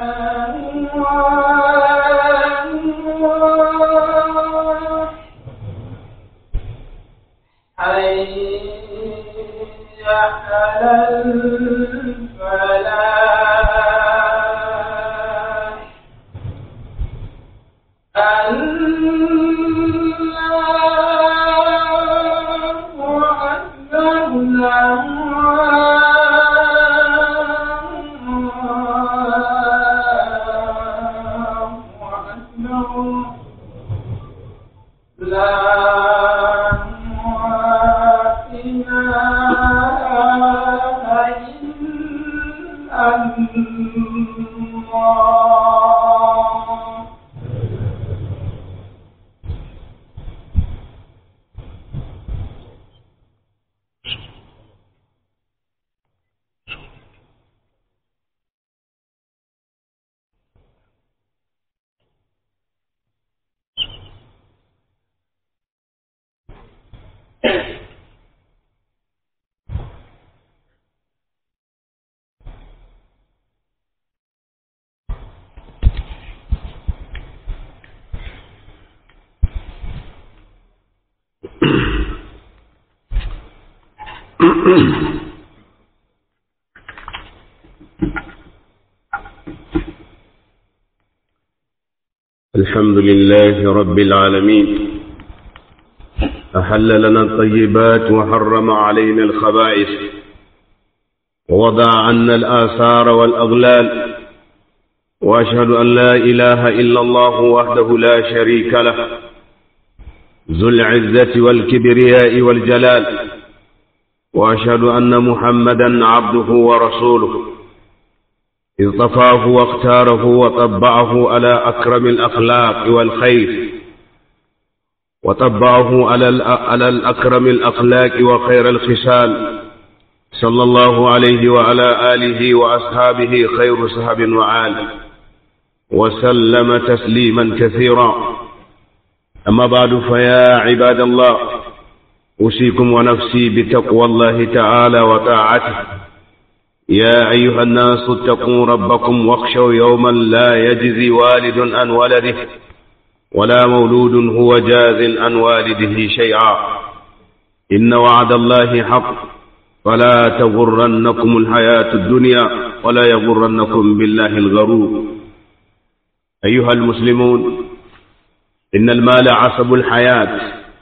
حي على الفلاح الله أكبر الله أكبر لا إله إلا الله الحمد لله رب العالمين أحل لنا الطيبات وحرم علينا الخبائث ووضع عنا الآثار والأغلال وأشهد أن لا إله إلا الله وحده لا شريك له ذو العزة والكبرياء والجلال وأشهد أن محمدا عبده ورسوله اصطفاه واختاره وطبعه على أكرم الأخلاق والخير وطبعه على على الأكرم الأخلاق وخير الخصال صلى الله عليه وعلى آله وأصحابه خير صحب وعال وسلم تسليما كثيرا أما بعد فيا عباد الله أوصيكم ونفسي بتقوى الله تعالى وطاعته يا أيها الناس اتقوا ربكم واخشوا يوما لا يجزي والد عن ولده ولا مولود هو جاز عن والده شيئا إن وعد الله حق فلا تغرنكم الحياة الدنيا ولا يغرنكم بالله الغرور أيها المسلمون إن المال عصب الحياة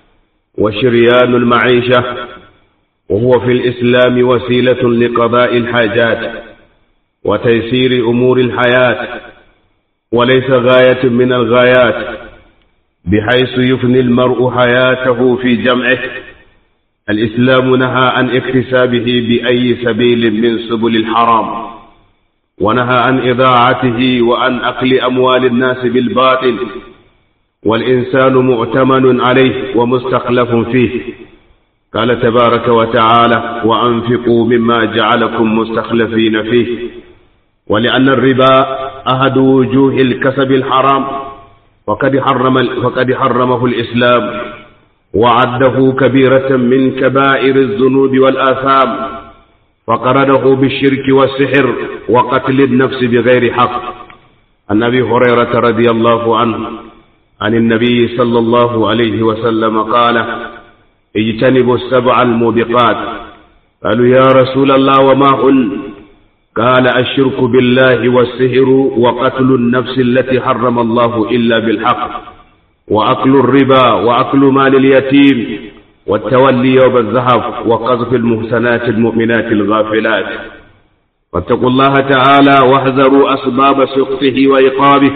وشريان المعيشة وهو في الإسلام وسيلة لقضاء الحاجات وتيسير أمور الحياة وليس غاية من الغايات بحيث يفني المرء حياته في جمعه الإسلام نهى عن اكتسابه بأي سبيل من سبل الحرام ونهى عن إضاعته وعن أكل أموال الناس بالباطل والإنسان مؤتمن عليه ومستخلف فيه قال تبارك وتعالى وأنفقوا مما جعلكم مستخلفين فيه ولأن الربا أحد وجوه الكسب الحرام وقد حرم وقد حرمه الإسلام وعده كبيرة من كبائر الذنوب والآثام فقرنه بالشرك والسحر وقتل النفس بغير حق عن أبي هريرة رضي الله عنه عن النبي صلى الله عليه وسلم قال اجتنبوا السبع الموبقات قالوا يا رسول الله وما هن قال الشرك بالله والسحر وقتل النفس التي حرم الله إلا بالحق وأكل الربا وأكل مال اليتيم والتولي يوم الزحف وقذف المحسنات المؤمنات الغافلات واتقوا الله تعالى واحذروا أسباب سقطه وإقابه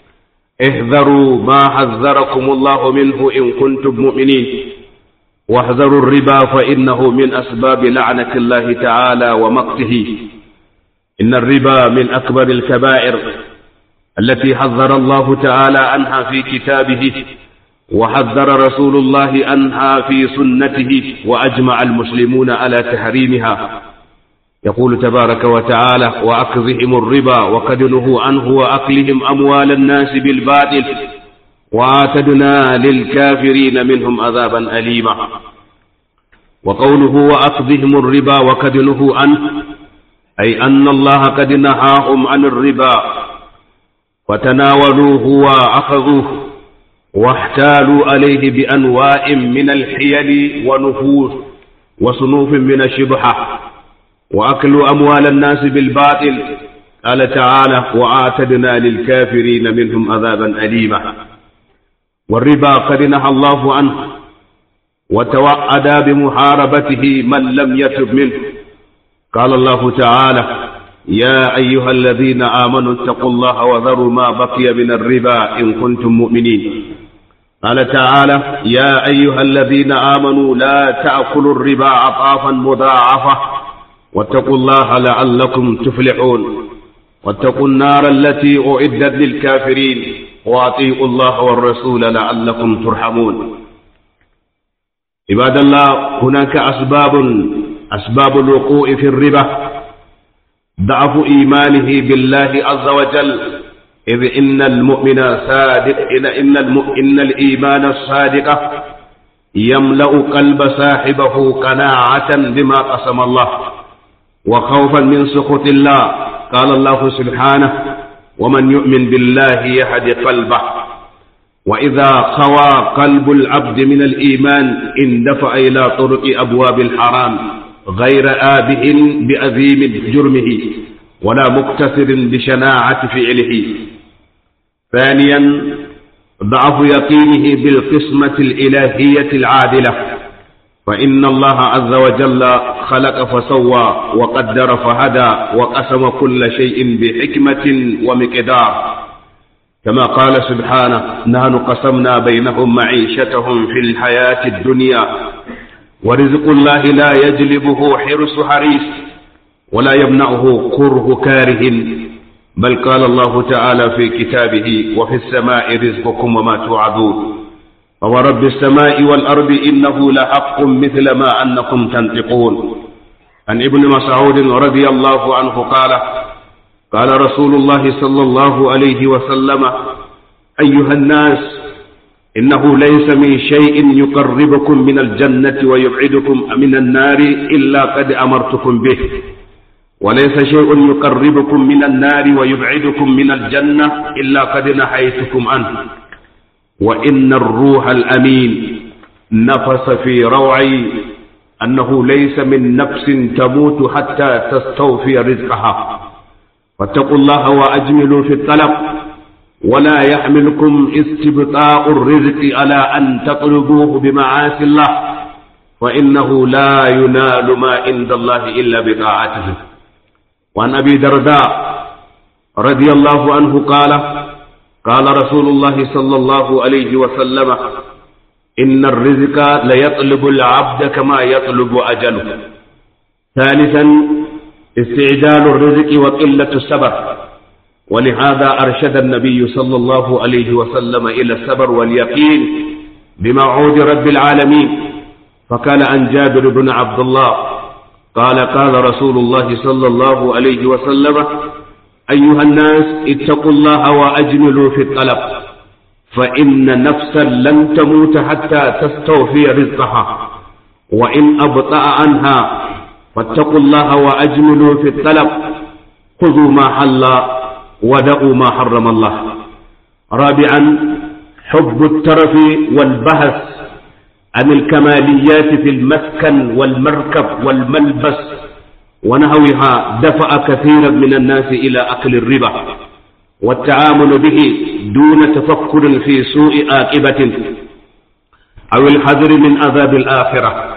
احذروا ما حذركم الله منه إن كنتم مؤمنين واحذروا الربا فإنه من أسباب لعنة الله تعالى ومقته إن الربا من أكبر الكبائر التي حذر الله تعالى عنها في كتابه وحذر رسول الله عنها في سنته وأجمع المسلمون على تحريمها يقول تبارك وتعالى وأكظهم الربا وقد نهوا عنه وأكلهم أموال الناس بالباطل وآتدنا للكافرين منهم عذابا أليما وقوله وأخذهم الربا وقد نهوا عنه أي أن الله قد نهاهم عن الربا فتناولوه وأخذوه واحتالوا عليه بأنواع من الحيل ونفوس وصنوف من الشبهة وأكلوا أموال الناس بالباطل قال تعالى وآتدنا للكافرين منهم عذابا أليما والربا قد نهى الله عنه وتوعد بمحاربته من لم يتب منه قال الله تعالى يا أيها الذين آمنوا اتقوا الله وذروا ما بقي من الربا إن كنتم مؤمنين قال تعالى يا أيها الذين آمنوا لا تأكلوا الربا أضعافا مضاعفة واتقوا الله لعلكم تفلحون واتقوا النار التي أعدت للكافرين وأطيعوا الله والرسول لعلكم ترحمون عباد الله هناك أسباب أسباب الوقوع في الربا ضعف إيمانه بالله عز وجل إذ إن المؤمن صادق إن إن, إن الإيمان الصادق يملأ قلب صاحبه قناعة بما قسم الله وخوفا من سخط الله قال الله سبحانه ومن يؤمن بالله يهد قلبه وإذا خوى قلب العبد من الإيمان اندفع إلى طرق أبواب الحرام غير آبه بأذيم جرمه ولا مقتصر بشناعة فعله ثانيا ضعف يقينه بالقسمة الإلهية العادلة فإن الله عز وجل خلق فسوى وقدر فهدى وقسم كل شيء بحكمة ومقدار كما قال سبحانه نحن قسمنا بينهم معيشتهم في الحياة الدنيا ورزق الله لا يجلبه حرص حريص ولا يمنعه كره كاره بل قال الله تعالى في كتابه وفي السماء رزقكم وما توعدون فورب السماء والأرض إنه لحق مثل ما أنكم تنطقون عن ابن مسعود رضي الله عنه قال قال رسول الله صلى الله عليه وسلم أيها الناس إنه ليس من شيء يقربكم من الجنة ويبعدكم من النار إلا قد أمرتكم به وليس شيء يقربكم من النار ويبعدكم من الجنة إلا قد نهيتكم عنه وإن الروح الأمين نفس في روعي أنه ليس من نفس تموت حتى تستوفي رزقها فاتقوا الله وأجملوا في الطلب ولا يحملكم استبطاء الرزق على أن تطلبوه بمعاصي الله فإنه لا ينال ما عند الله إلا بطاعته وعن أبي درداء رضي الله عنه قال قال رسول الله صلى الله عليه وسلم إن الرزق ليطلب العبد كما يطلب أجله ثالثا استعجال الرزق وقلة الصبر ولهذا أرشد النبي صلى الله عليه وسلم إلى الصبر واليقين بموعود رب العالمين فقال عن جابر بن عبد الله قال قال رسول الله صلى الله عليه وسلم أيها الناس اتقوا الله وأجملوا في الطلب فإن نفسا لن تموت حتى تستوفي رزقها وإن أبطأ عنها فاتقوا الله وأجملوا في الطلب خذوا ما حل ودعوا ما حرم الله رابعا حب الترف والبهس عن الكماليات في المسكن والمركب والملبس ونحوها دفع كثيرا من الناس إلى أكل الربا والتعامل به دون تفكر في سوء عاقبة أو الحذر من عذاب الآخرة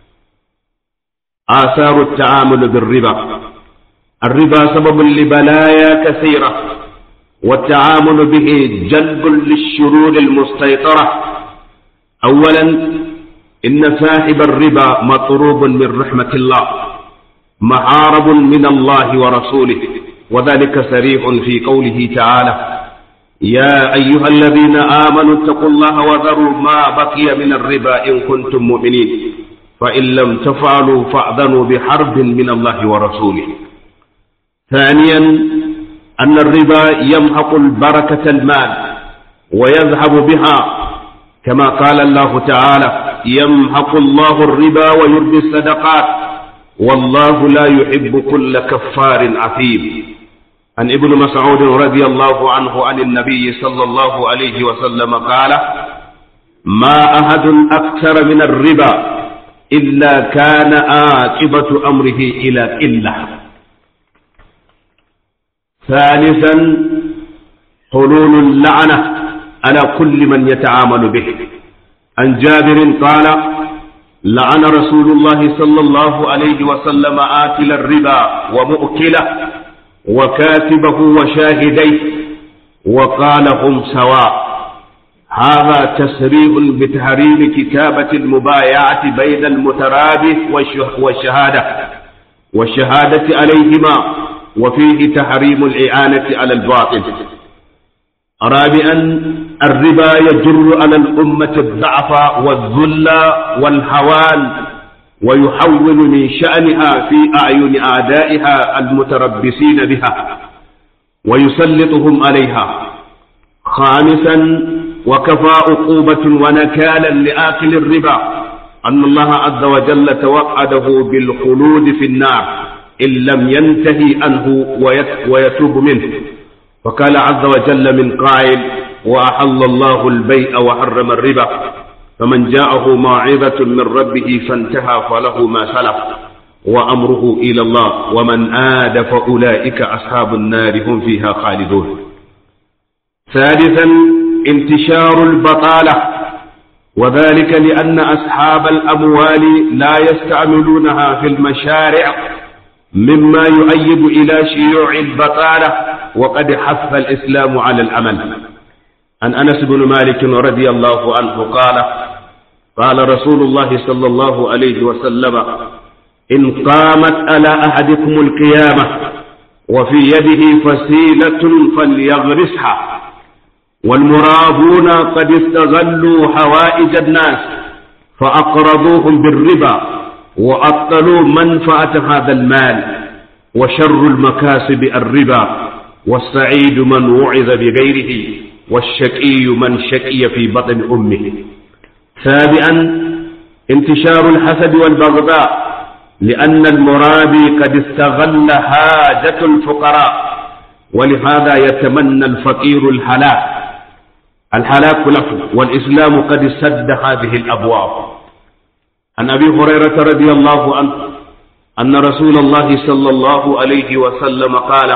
آثار التعامل بالربا الربا سبب لبلايا كثيرة والتعامل به جلب للشرور المستيطرة أولا إن صاحب الربا مطروب من رحمة الله محارب من الله ورسوله وذلك صريح في قوله تعالى يا أيها الذين آمنوا اتقوا الله وذروا ما بقي من الربا إن كنتم مؤمنين فإن لم تفعلوا فأذنوا بحرب من الله ورسوله ثانيا أن الربا يمحق البركة المال ويذهب بها كما قال الله تعالى يمحق الله الربا ويربي الصدقات والله لا يحب كل كفار عثيم عن ابن مسعود رضي الله عنه عن النبي صلى الله عليه وسلم قال ما أحد أكثر من الربا إلا كان عاقبة أمره إلى قلة ثالثا حلول اللعنة على كل من يتعامل به عن جابر قال لعن رسول الله صلى الله عليه وسلم آكل الربا ومؤكله وكاتبه وشاهديه وقال هم سواء هذا تسريب بتحريم كتابة المبايعة بين المترابي والشهادة والشهادة عليهما وفيه تحريم الإعانة على الباطل رابعا الربا يجر على الأمة الضعف والذل والهوان ويحول من شأنها في أعين أعدائها المتربصين بها ويسلطهم عليها خامسا وكفى عقوبة ونكالا لآكل الربا أن الله عز وجل توعده بالخلود في النار إن لم ينتهي عنه ويتوب منه فقال عز وجل من قائل وأحل الله البيع وحرم الربا فمن جاءه موعظة من ربه فانتهى فله ما سلف وأمره إلى الله ومن آد فأولئك أصحاب النار هم فيها خالدون ثالثا انتشار البطالة وذلك لأن أصحاب الأموال لا يستعملونها في المشارع مما يؤيد إلى شيوع البطالة وقد حث الإسلام على العمل عن أنس بن مالك رضي الله عنه قال قال رسول الله صلى الله عليه وسلم إن قامت على أحدكم القيامة وفي يده فسيلة فليغرسها والمرابون قد استغلوا حوائج الناس فأقرضوهم بالربا وأبطلوا منفعة هذا المال وشر المكاسب الربا والسعيد من وعظ بغيره والشقي من شقي في بطن أمه سابعا انتشار الحسد والبغضاء لأن المرابي قد استغل حاجة الفقراء ولهذا يتمنى الفقير الهلاك الهلاك له والإسلام قد سد هذه الأبواب عن أبي هريرة رضي الله عنه أن رسول الله صلى الله عليه وسلم قال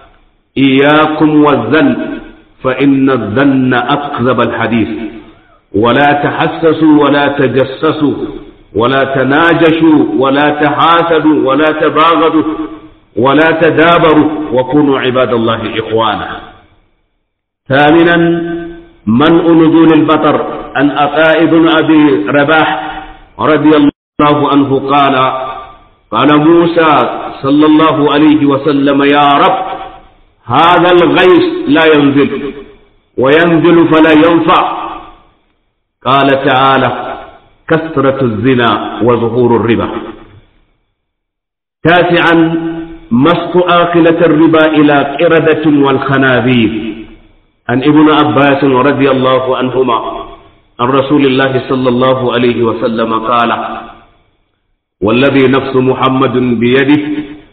إياكم والذن فإن الذن أكذب الحديث ولا تحسسوا ولا تجسسوا ولا تناجشوا ولا تحاسدوا ولا تباغضوا ولا تدابروا وكونوا عباد الله إخوانا ثامنا منع نزول البطر عن أطاء بن أبي رباح رضي الله عنه قال قال موسى صلى الله عليه وسلم يا رب هذا الغيث لا ينزل وينزل فلا ينفع قال تعالى كثرة الزنا وظهور الربا تاسعا مسك آكلة الربا إلى قردة والخنازير عن ابن عباس رضي الله عنهما عن رسول الله صلى الله عليه وسلم قال والذي نفس محمد بيده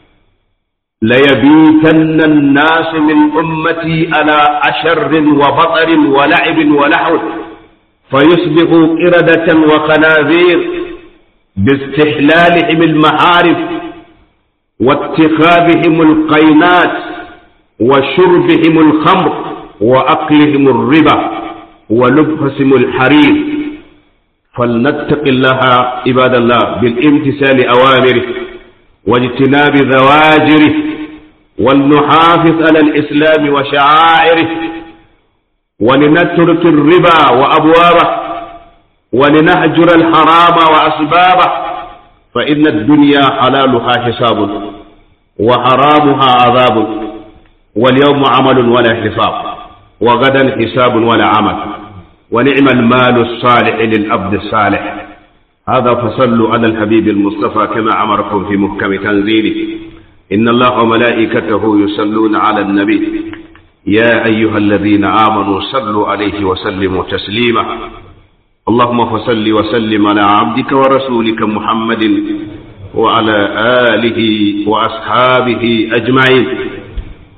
ليبيتن الناس من أمتي على أشر وبطر ولعب ولحو فيصبحوا قردة وخنازير باستحلالهم المعارف واتخاذهم القينات وشربهم الخمر وأكلهم الربا ولبسهم الحرير فلنتق الله عباد الله بالامتثال أوامره واجتناب ذواجره ولنحافظ على الإسلام وشعائره ولنترك الربا وأبوابه ولنهجر الحرام وأسبابه فإن الدنيا حلالها حساب وحرامها عذاب واليوم عمل ولا حساب وغدا حساب ولا عمل ونعم المال الصالح للأبد الصالح هذا فصلوا على الحبيب المصطفى كما أمركم في محكم تنزيله إن الله وملائكته يصلون على النبي يا أيها الذين آمنوا صلوا عليه وسلموا تسليما اللهم فصل وسلم على عبدك ورسولك محمد وعلى آله وأصحابه أجمعين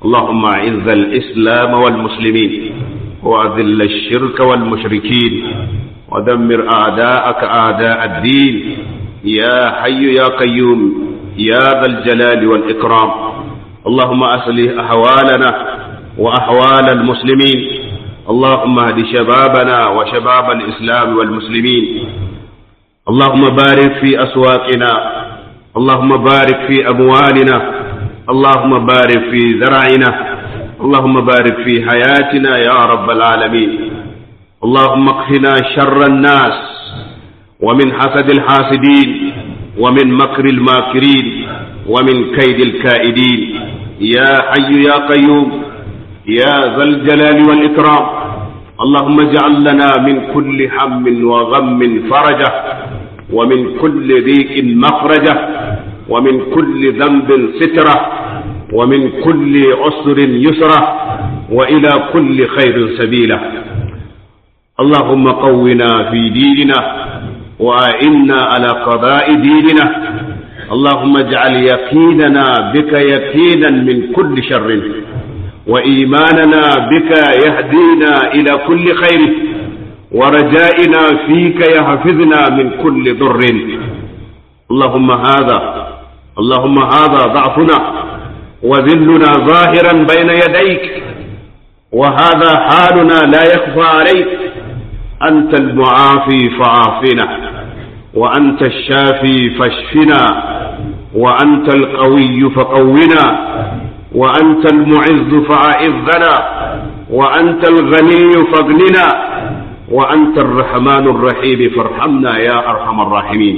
اللهم أعز الإسلام والمسلمين وأذل الشرك والمشركين ودمر أعداءك أعداء الدين يا حي يا قيوم يا ذا الجلال والإكرام اللهم أصلح أحوالنا وأحوال المسلمين اللهم اهد شبابنا وشباب الإسلام والمسلمين اللهم بارك في أسواقنا اللهم بارك في أموالنا اللهم بارك في زرعنا اللهم بارك في حياتنا يا رب العالمين اللهم اقفنا شر الناس ومن حسد الحاسدين ومن مكر الماكرين ومن كيد الكائدين يا حي يا قيوم يا ذا الجلال والإكرام اللهم اجعل لنا من كل هم وغم فرجة ومن كل ضيق مخرجة ومن كل ذنب سترة ومن كل عسر يسرة وإلى كل خير سبيلة اللهم قونا في ديننا وأئنا على قضاء ديننا اللهم اجعل يقيننا بك يقينا من كل شر وإيماننا بك يهدينا إلى كل خير ورجائنا فيك يحفظنا من كل ضر اللهم هذا اللهم هذا ضعفنا وذلنا ظاهرا بين يديك وهذا حالنا لا يخفى عليك أنت المعافي فعافنا وأنت الشافي فاشفنا وأنت القوي فقونا وأنت المعز فأعذنا وأنت الغني فاغننا وأنت الرحمن الرحيم فارحمنا يا أرحم الراحمين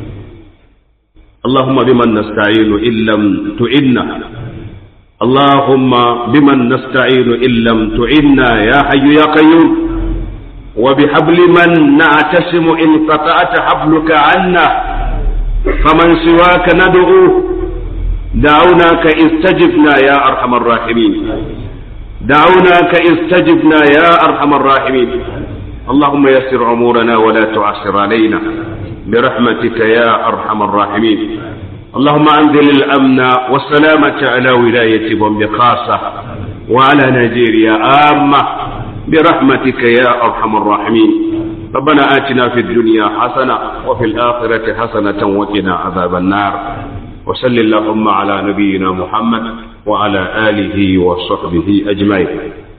اللهم بمن نستعين إن لم تعنا اللهم بمن نستعين إن لم تعنا يا حي يا قيوم وبحبل من نعتسم إن قطعت حبلك عنا فمن سواك ندعو دعوناك استجبنا يا أرحم الراحمين دعوناك استجبنا يا أرحم الراحمين اللهم يسر أمورنا ولا تعسر علينا برحمتك يا أرحم الراحمين اللهم أنزل الأمن والسلامة على ولاية بومبي خاصة وعلى نيجيريا عامة برحمتك يا أرحم الراحمين ربنا آتنا في الدنيا حسنة وفي الآخرة حسنة وقنا عذاب النار وصل اللهم على نبينا محمد وعلى آله وصحبه أجمعين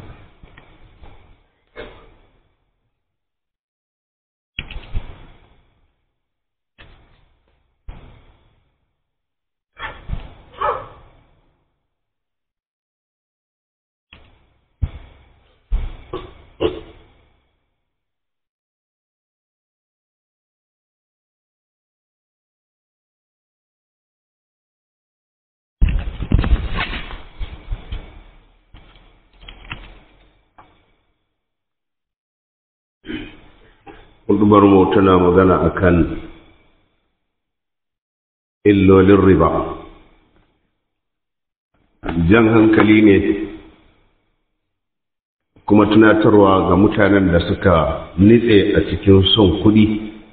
hudubar mu tana magana akan illolin riba jan hankali ne kuma tunatarwa ga mutanen da suka nitse a cikin son kuɗi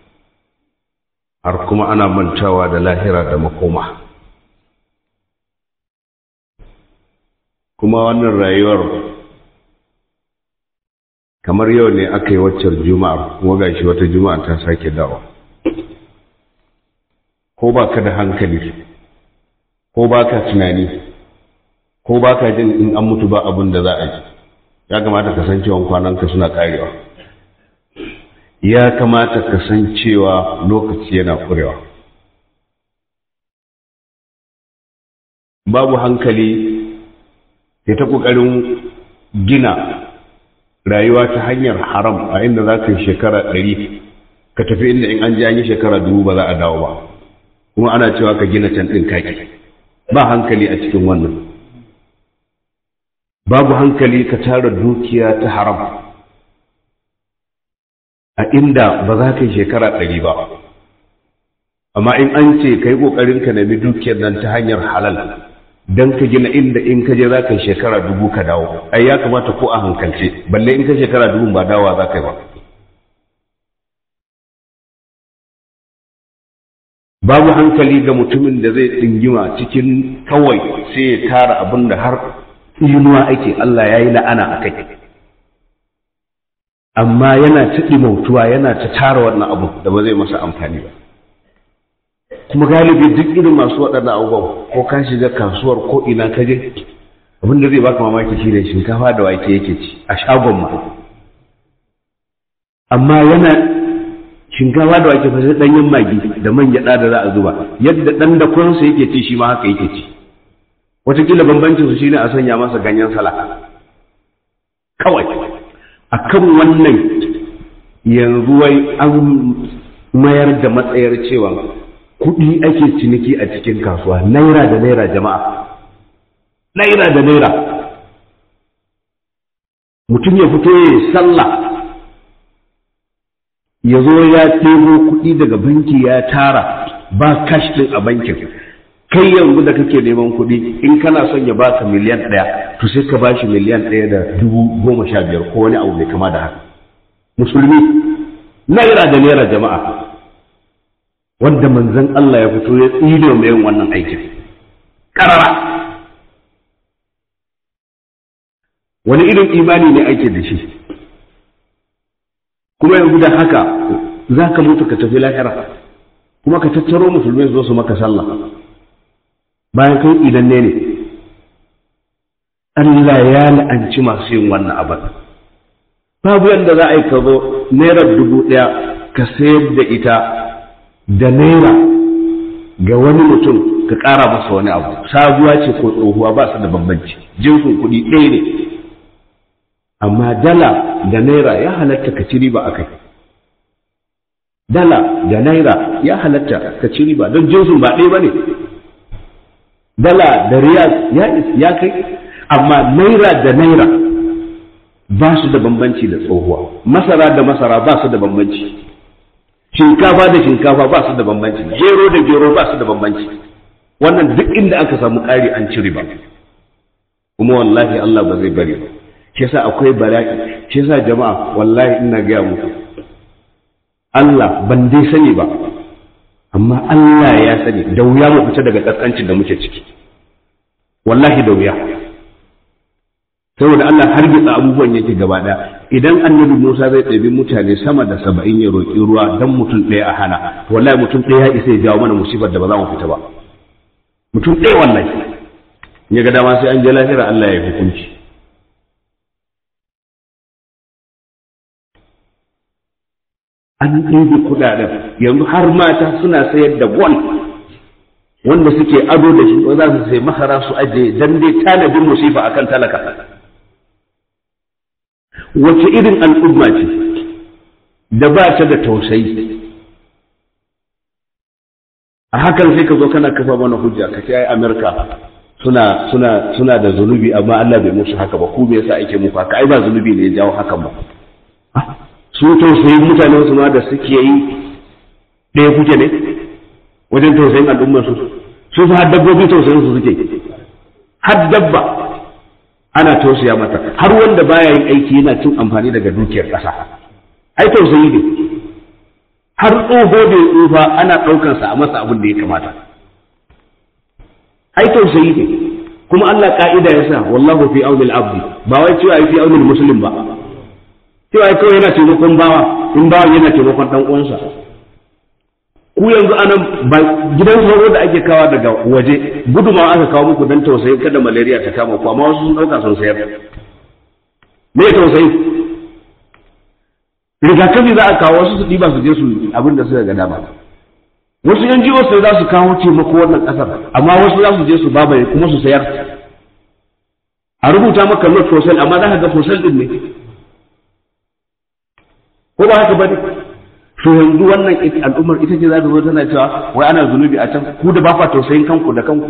har kuma ana mantawa da lahira da makoma kuma wannan rayuwar kamar yau ne aka yi waccar juma'ar kuma gashi wata juma'a ta sake dawa ko ba ka da hankali ko ba ka tunani ko ba ka jin in an mutu ba abin da za a ji ya kamata ka san cewa kwananka suna karewa ya kamata ka san cewa lokaci yana kurewa babu hankali ya ta ƙoƙarin gina rayuwa ta hanyar haram a inda za ka yi shekara ɗari ka tafi inda in an ji an yi shekara dubu ba za a dawo ba kuma ana cewa ka gina can ɗin kaki ba hankali a cikin wannan babu hankali ka tara dukiya ta haram a inda ba za ka yi shekara ɗari ba amma in an ce ka yi ƙoƙarin ka nemi dukiyar nan ta hanyar halal don ka gina inda in ka je za ka yi shekara dubu ka dawo ai ya kamata ko a hankalce balle in ka shekara dubu ba dawa za ka yi ba babu hankali ga mutumin da zai ɗingima cikin kawai sai ya tara abin da har inuwa ake Allah ya yi la'ana a kai amma yana ta ɗimautuwa yana ta tara wannan abu da ba zai masa amfani ba kuma galibi duk irin masu waɗannan abubuwan ko ka shiga kasuwar ko ina ka je abin da zai baka mamaki shi ne shinkafa da wake yake ci a shagon ma amma yana shinkafa da wake fashe ɗanyen magi da man gyaɗa da za a zuba yadda ɗan da kwansa yake ci shi ma haka yake ci wataƙila bambancin su shine a sanya masa ganyen sala kawai akan wannan yanzu wai an mayar da matsayar cewa kuɗi ake ciniki a cikin kasuwa naira da naira jama'a naira da naira mutum ya fito ya yi sallah ya zo ya ɗebo kuɗi daga banki ya tara ba kash ɗin a bankin kai yanzu da kake neman kuɗi in kana son ya baka miliyan ɗaya to sai ka bashi miliyan ɗaya da dubu goma sha biyar ko wani abu mai kama da haka musulmi naira da naira jama'a wanda manzon Allah ya fito ya tsino mai yin wannan aikin karara wani irin imani ne ake da shi kuma yanzu da haka za ka mutu ka tafi lahira kuma ka tattaro musulmai zo su maka sallah bayan kai idan ne ne Allah ya la'anci masu yin wannan abin babu yadda za a yi ka zo naira dubu ɗaya ka sayar da ita da naira ga wani mutum ka ƙara masa wani abu sabuwa ce ko tsohuwa ba su da bambanci jinsin kuɗi ɗaya ne amma dala da naira ya halatta ka ci riba a kai dala da naira ya halatta ka ci riba don jinsin ba ɗaya ba ne dala da riyal ya kai amma naira da naira ba su da bambanci da tsohuwa masara da masara ba su da bambanci shinkafa da shinkafa ba su da bambanci gero da gero ba su da bambanci wannan duk inda aka samu ƙari an ci riba kuma wallahi Allah ba zai bari ba shi yasa akwai bala'i shi yasa jama'a wallahi ina gaya muku Allah ban dai sani ba amma Allah ya sani da wuya mu fita daga kaskancin da muke ciki wallahi da wuya saboda Allah har gitsa abubuwan yake gaba daya idan annabi Musa zai ɗabi mutane sama da saba'in ya roƙi ruwa dan mutum ɗaya a hana wallahi mutum ɗaya ya isa ya jawo mana musibar da ba za mu fita ba mutum ɗaya wallahi ya ga dama sai an je lahira Allah ya hukunci an ɗebe kuɗaɗen yanzu har mata suna sayar da gwal wanda suke ado da shi za su sai masara su ajiye dan dai tanadin musifa akan talaka wace irin al'umma ce da ba ta da tausayi a hakan sai ka zo kana kafa mana hujja ka ce ai amerika suna suna suna da zunubi amma Allah bai musu haka ba ku me yasa ake muku haka ai ba zunubi ne ya jawo hakan ba su tausayin mutane su ma da suke yi ɗaya kuke ne wajen tausayin al'ummar su su fa har dabbobi tausayin su suke har dabba ana tausaya mata har wanda baya yin aiki yana cin amfani daga dukiyar ƙasa ai tausayi ne har tsoho da tsufa ana ɗaukansa a masa abin da ya kamata ai tausayi ne kuma Allah ka'ida ya sa wallahu fi aunil abdi ba wai cewa fi aunil muslim ba cewa kawai yana taimakon bawa in bawa yana taimakon dan uwansa ku yanzu anan ba gidan sauro da ake kawa daga waje gudumawa aka kawo muku dan tausayi kada malaria ta kama ku amma wasu sun dauka sun sayar me tausayi rigakafi za a kawo wasu su ɗiba su je su abin da suka ga dama wasu yan jiwo sai za su kawo taimako wannan ƙasar amma wasu za su je su babaye kuma su sayar a rubuta maka not for sale amma za ka ga for sale din ne ko ba haka bane to yanzu wannan al'ummar ita ce za ta zo tana cewa wai ana zunubi a can ku da ba kwa tausayin kanku da kanku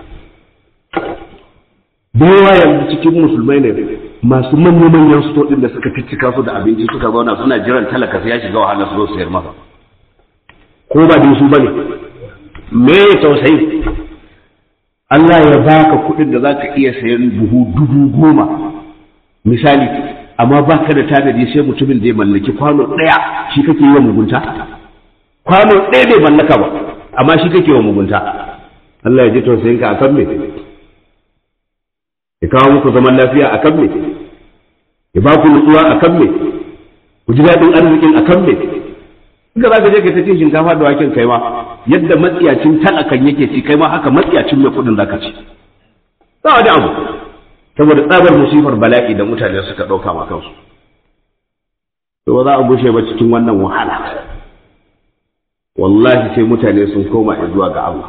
da yawa yanzu cikin musulmai ne masu manyan manyan sto din da suka ficcika su da abinci suka zauna suna jiran talaka sai ya shiga wahala su zo sayar masa ko ba da su bane me tausayi Allah ya baka kuɗin da zaka iya sayan buhu dubu goma misali amma ba ka da tanadi sai mutumin da ya mallaki kwano ɗaya shi kake yi wa mugunta kwano ɗaya bai mallaka ba amma shi kake wa mugunta Allah ya ji tausayin ka akan me ya kawo muku zaman lafiya a kan me ya ba ku nutsuwa a kan me ku ji daɗin arzikin a kan me Inda za ka je ka ta cin shinkafa da waken kai ma yadda matsiyacin talakan yake ci kai ma haka matsiyacin mai kuɗin zaka ci ba wani abu saboda tsabar musifar bala'i da mutane suka ɗauka ma kansu to ba za a gushe ba cikin wannan wahala wallahi sai mutane sun koma zuwa ga Allah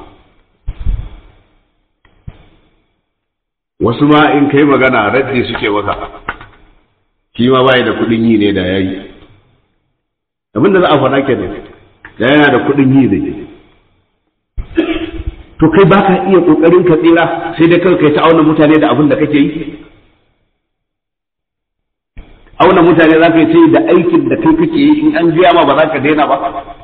wasu ma in kai magana raddi suke maka shi ma bai da kuɗin yi ne da yayi abin da za a faɗa kenan da yana da kuɗin yi ne to kai baka iya kokarin ka tsira sai dai kai ta auna mutane da abin da kake yi auna mutane za ka yi da aikin da kai kake yi in an biya ma ba za ka daina ba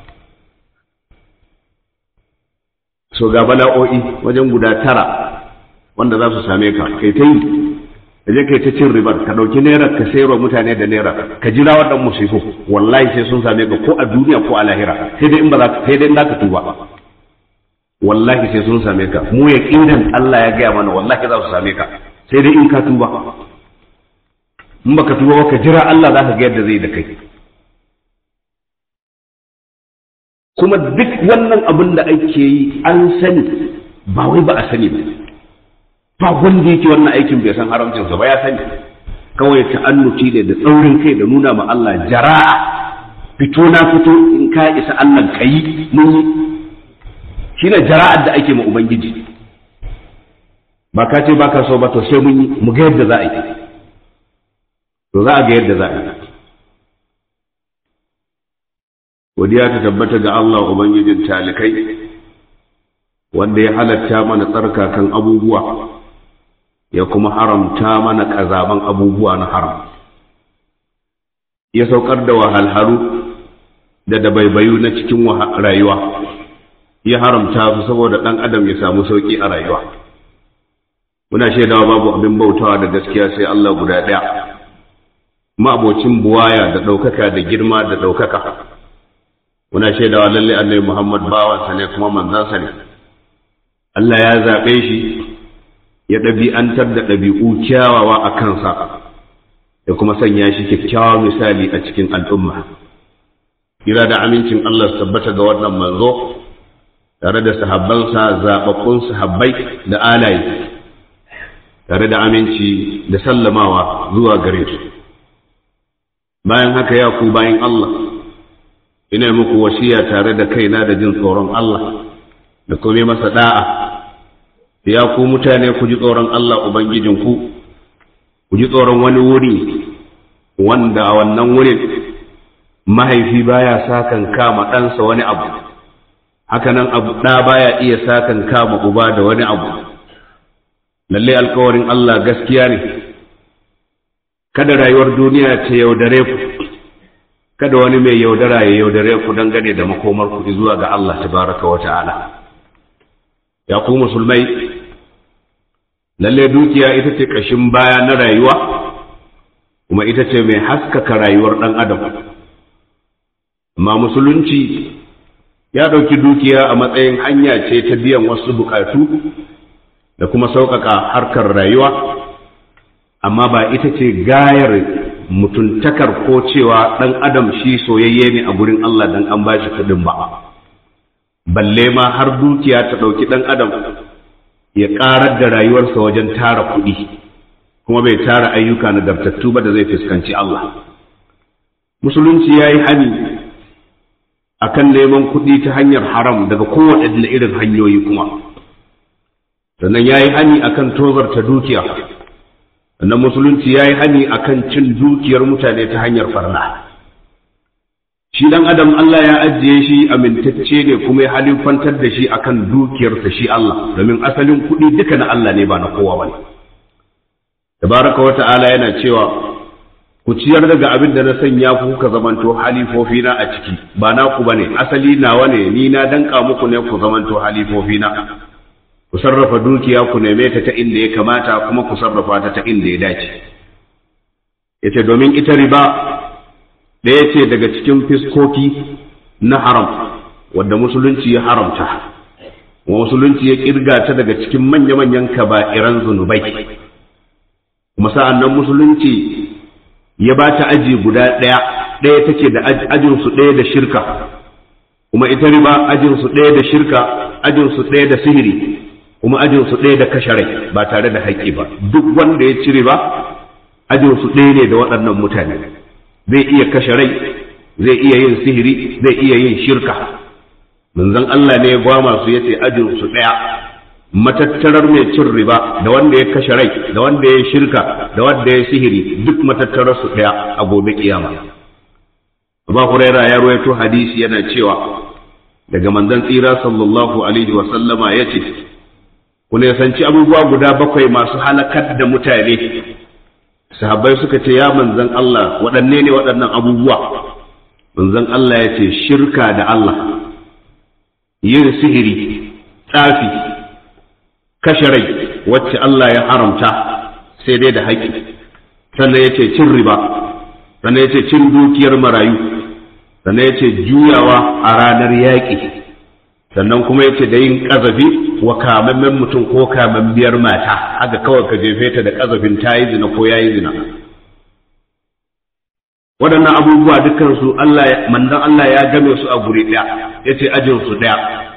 so ga bala'o'i wajen guda tara wanda za su same ka kai ta yi ka je kai ta cin ribar ka ɗauki naira ka sayarwa mutane da naira ka jira waɗannan musifu wallahi sai sun same ka ko a duniya ko a lahira sai dai in ba za ka sai dai in za ka tuba wallahi sai sun same ka mu ya kindan Allah ya gaya mana wallahi za su same ka sai dai in ka tuba in baka tuba ba ka jira Allah za ka ga yadda zai da kai kuma duk wannan abin da ake yi an sani ba wai ba a sani ba ba wanda yake wannan aikin bai san haramcinsa ba ya sani kawai ta'annuci ne da tsaurin kai da nuna ma Allah jara'a fito na fito in ka isa Allah kayi mun yi shine jara'ar da ake ma ubangiji ba ka ce baka so ba to sai mun yi mu ga yadda za a yi to za a ga yadda za a yi godiya ta tabbata ga Allah ubangijin talikai wanda ya halatta mana tsarkakan abubuwa ya kuma haramta mana ƙazaban abubuwa na haram ya saukar da wahalhalu da dabaibayu na cikin rayuwa ya haramta su saboda ɗan adam ya samu sauƙi a rayuwa muna shaidawa babu abin bautawa da gaskiya sai Allah guda ɗaya ma'abocin buwaya da ɗaukaka da girma da ɗaukaka muna shaidawa lalle annabi Muhammad bawansa ne kuma manzansa ne Allah ya zaɓe shi ya ɗabi'antar da ɗabi'u kyawawa a kansa ya kuma sanya shi kyakkyawan misali a cikin al'umma kira da amincin Allah su tabbata ga wannan manzo tare da sahabbansa zaɓaɓɓun sahabbai da alaye tare da aminci da sallamawa zuwa gare su bayan haka ya ku bayan Allah ina muku wasiya tare da kaina da jin tsoron Allah da kuma masa da'a ya ku mutane ku ji tsoron Allah ubangijinku ku ji tsoron wani wuri wanda a wannan wurin mahaifi baya sakan kama ɗansa wani abu hakanan abu ɗa baya iya sakan kama uba da wani abu lalle alkawarin Allah gaskiya ne kada rayuwar duniya ta yaudare ku kada wani mai yaudara ya yaudare ku dangane da makomar ku zuwa ga Allah tabaraka wa ta'ala ya ku musulmai lalle dukiya ita ce ƙashin baya na rayuwa kuma ita ce mai haskaka rayuwar ɗan adam amma musulunci ya ɗauki dukiya a matsayin hanya ce ta biyan wasu buƙatu da kuma sauƙaƙa harkar rayuwa amma ba ita ce gayar mutuntakar ko cewa ɗan adam shi soyayye ne a gurin Allah dan an bashi kuɗin ba balle ma har dukiya ta ɗauki ɗan adam ya ƙarar da rayuwarsa wajen tara kuɗi kuma bai tara ayyuka nagartattu ba da zai fuskanci Allah musulunci ya yi hani a kan neman kuɗi ta hanyar haram daga kowaɗanne irin hanyoyi kuma sannan ya yi hani a kan tozarta dukiya sannan musulunci ya yi hani a kan cin dukiyar mutane ta hanyar farna shi dan adam Allah ya ajiye shi amintacce ne kuma ya halifantar da shi akan dukiyarsa shi Allah domin asalin kuɗi duka na Allah ne ba na kowa bane tabaraka wa ta'ala yana cewa ku ciyar daga abin da na sanya ku kuka zamanto halifofi na a ciki ba na ku bane asali nawa ne ni na danka muku ne ku zamanto halifofi na ku sarrafa dukiya ku neme ta ta inda ya kamata kuma ku sarrafa ta ta inda ya dace yace domin ita riba ɗaya ce daga cikin fiskoki na haram wadda musulunci ya haramta wa musulunci ya kirga ta daga cikin manya-manyan kaba'iran zunubai kuma sa'an nan musulunci ya ba ta aji guda ɗaya ɗaya take da ajinsu ɗaya da shirka kuma ita riba ajinsu ɗaya da shirka ajinsu ɗaya da sihiri kuma ajinsu ɗaya da kashe rai ba tare da haƙƙi ba duk wanda ya ci riba ajinsu ɗaya ne da waɗannan mutane zai iya kashe rai zai iya yin sihiri zai iya yin shirka manzon Allah ne ya gwama su yace ajinsu ɗaya matattarar mai cin riba da wanda ya kashe rai da wanda ya shirka da wanda ya sihiri duk matattarar su ɗaya a gobe kiyama Abu Huraira ya ruwaito hadisi yana cewa daga manzon tsira sallallahu alaihi wa sallama yace ku ne sanci abubuwa guda bakwai masu halakar da mutane sahabbai suka ce ya manzon Allah waɗanne ne waɗannan abubuwa manzon Allah ya ce shirka da Allah yin sihiri tsafi kashe rai wacce Allah ya haramta sai dai da haƙƙi sannan ya ce cin riba sannan ya ce cin dukiyar marayu sannan ya ce juyawa a ranar yaƙi sannan kuma ya ce da yin ƙazafi wa kamammen mutum ko kamammiyar mata haka kawai ka jefe ta da ƙazafin ta yi zina ko ya yi zina waɗannan abubuwa dukansu Allah mandan Allah ya game su a guri ɗaya ya ce ajinsu ɗaya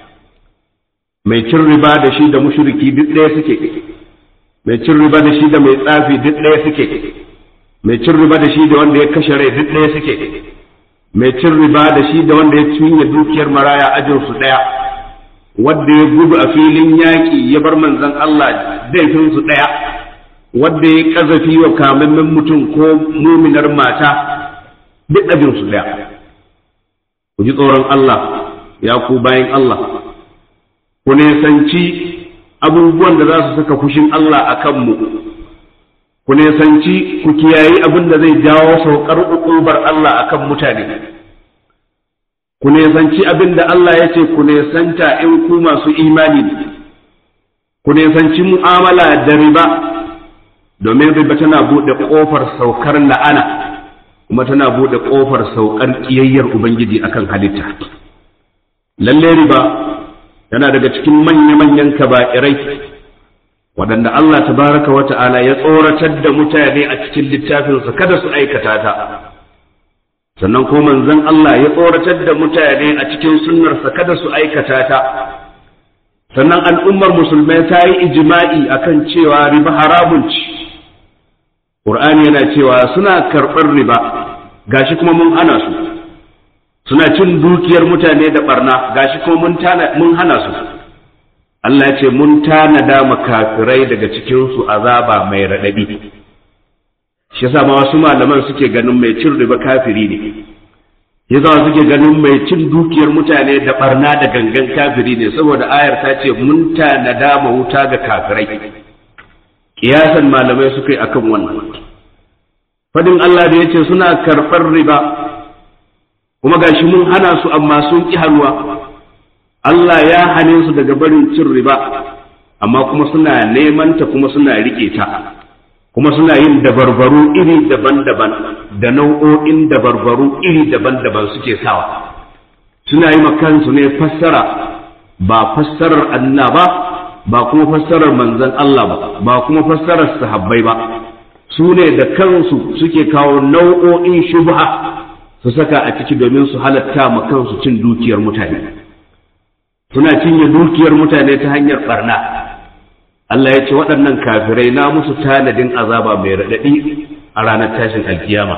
mai cin riba da shi da mushriki duk ɗaya suke mai cin riba da shi da mai tsafi duk ɗaya suke mai cin riba da shi da wanda ya kashe rai duk ɗaya suke mai cin riba da shi da wanda ya cinye dukiyar maraya ajin su ɗaya wanda ya gudu a filin yaƙi ya bar manzon Allah daifin su ɗaya wanda ya kazafi wa kamammen mutum ko muminar mata duk ajin su ɗaya ku ji tsoron Allah ya ku bayan Allah ku nesanci abubuwan da za su saka fushin Allah a kanmu ku nesanci ku kiyayi abin da zai jawo saukar ukubar Allah a kan mutane ku nesanci abin da Allah ya ce ku nesanta in ku masu imani ne ku nesanci mu'amala da riba domin riba tana buɗe ƙofar saukar la'ana kuma tana buɗe ƙofar saukar ƙiyayyar Ubangiji akan halitta lalle riba yana daga cikin manya-manyan kaba'irai waɗanda Allah tabaraka wa ta'ala ya tsoratar da mutane a cikin littafinsa kada su aikata ta sannan ko manzon Allah ya tsoratar da mutane a cikin sunnarsa kada su aikata ta sannan al'ummar musulmai ta yi ijima'i akan cewa riba haramun ci Qur'ani yana cewa suna karɓar riba gashi kuma mun hana su suna cin dukiyar mutane da barna gashi ko mun mun hana su Allah ya ce mun tanada makafirai daga cikin su azaba mai radadi shi yasa ma wasu malaman suke ganin mai cin riba kafiri ne yasa suke ganin mai cin dukiyar mutane da barna da gangan kafiri ne saboda ayar ta ce mun tanada ma wuta ga kafirai kiyasan malamai suka yi akan wannan fadin Allah da yace suna karɓar riba kuma gashi mun hana su amma sun ƙi hannuwa Allah ya hane su daga barin cin riba amma kuma suna neman ta kuma suna riƙe ta kuma suna yin dabarbaru iri daban-daban da nau'o'in dabarbaru iri daban-daban suke sawa suna yi kansu ne fassara ba fassarar Allah ba ba kuma fassarar manzon Allah ba ba kuma fassarar sahabbai ba su ne da kansu suke kawo nau'o'in shubha su saka a ciki domin su halatta ma kansu cin dukiyar mutane suna cinye dukiyar mutane ta hanyar barna Allah ya ce waɗannan kafirai na musu tanadin azaba mai raɗaɗi a ranar tashin alkiyama